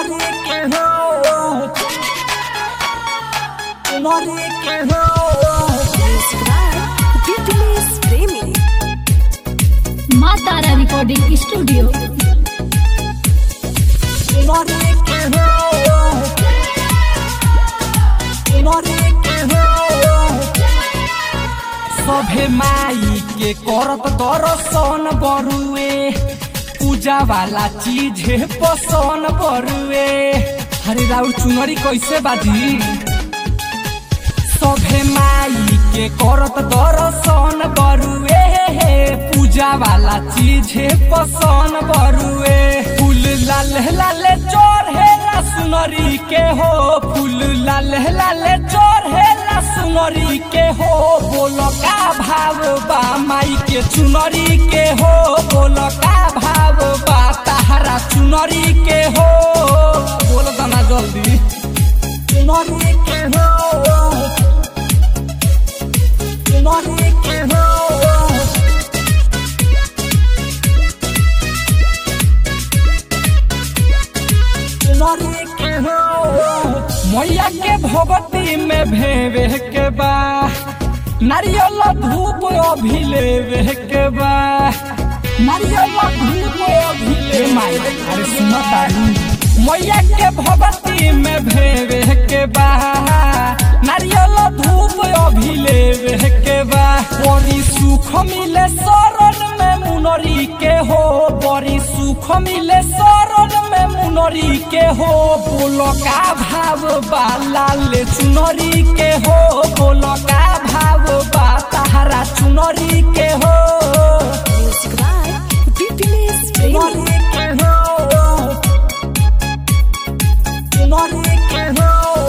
चुनरी के हो चुनरी के हो Diplis Premi. माँ तारा रिकॉर्डिंग स्टूडियो चुनरी के हो चुनरी के हो सभे माई के करत दर्शन बरुए पूजा वाला चीज है पसन बरुए हरे राउर चुनरी कैसे बाजी सभे माई के करत दर्शन बरुए पूजा वाला चीज है पसन बरुए फूल लाल लाल चढ़ेला सुनरी के हो फूल लाल लाल चढ़ेला सुनरी के हो बोल का भाव बा माई के चुनरी के हो बोल का भाव बा ताहरा चुनरी के हो बोल दाना जल्दी चुनरी के हो चुनरी के हो चुनरी के हो मैया के भगवती में भेवे के बा नारियल धूप अभी लेवे के बा नारियल धूप अभी ले माई अरे सुनो तारी मैया के भगवती में भेवे के बा नारियल धूप अभी लेवे के बा बड़ी सुख मिले शरण में मुनरी के हो बड़ी सुख मिले शरण में मुनरी के हो बोलो का भाव बा लाल चुनरी के हो बोलो का भाव बा ताहरा चुनरी के हो Music by Diplis Premi. चुनरी के हो चुनरी के हो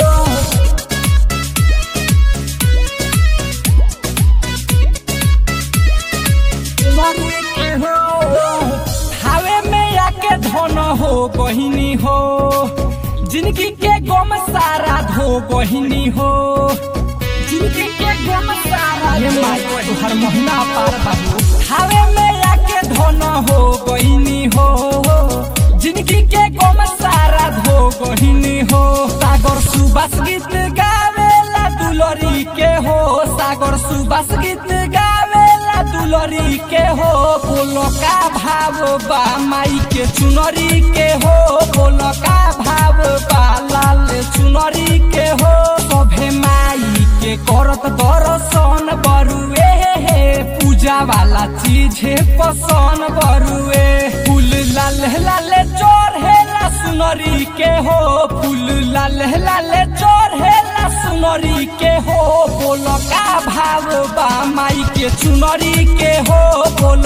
चुनरी के हो हावे में आके धन हो बहिनी हो जिंदगी के गम सारा धो बहिनी हो जिंदगी के गम सारा ये माई तुहर महीना पार बाबू हावे में आके धन हो बहिनी हो जिंदगी के गम सारा धो बहिनी हो सागर सुबास गीत गावेला दुलरी के हो सागर सुबास गीत गावेला दुलरी के हो बोलो का भाव बा माई के चुनरी के हो बोलो का भाव बा लाल चुनरी के हो सभे माई के करत दर्शन बरुए पूजा वाला चीज है पसन बरुए फूल लाल लाल चढ़ेला सुनरी के हो फूल लाल लाल चढ़ेला सुनरी के हो बोल का भाव बा माई के चुनरी के हो बोल